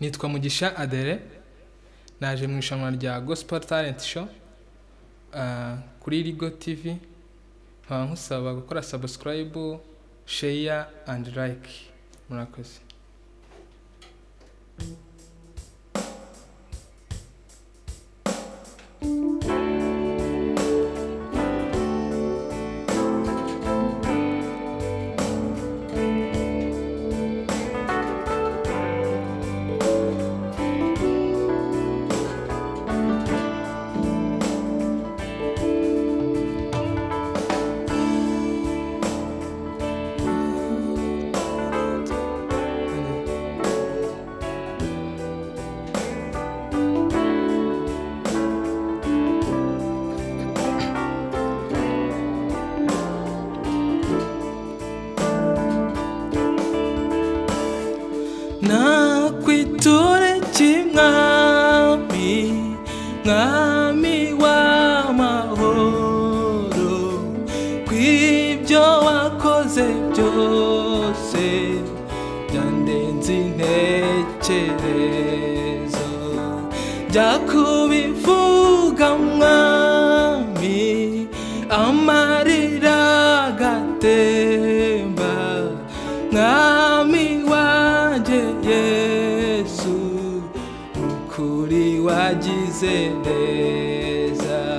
nitwa mugisha adere naje mu irushanwa rya gospel talent show ah, kuri rigo tv nkaba nkusaba gukora subscribe share and like murakoze nakwiture cy'imwami mwami w'amahoro kw'ibyo wakoze byose byandenze intekerezo jya kubivuga mwami amarira gatemba mwami wanjye yesu ukuri wagize neza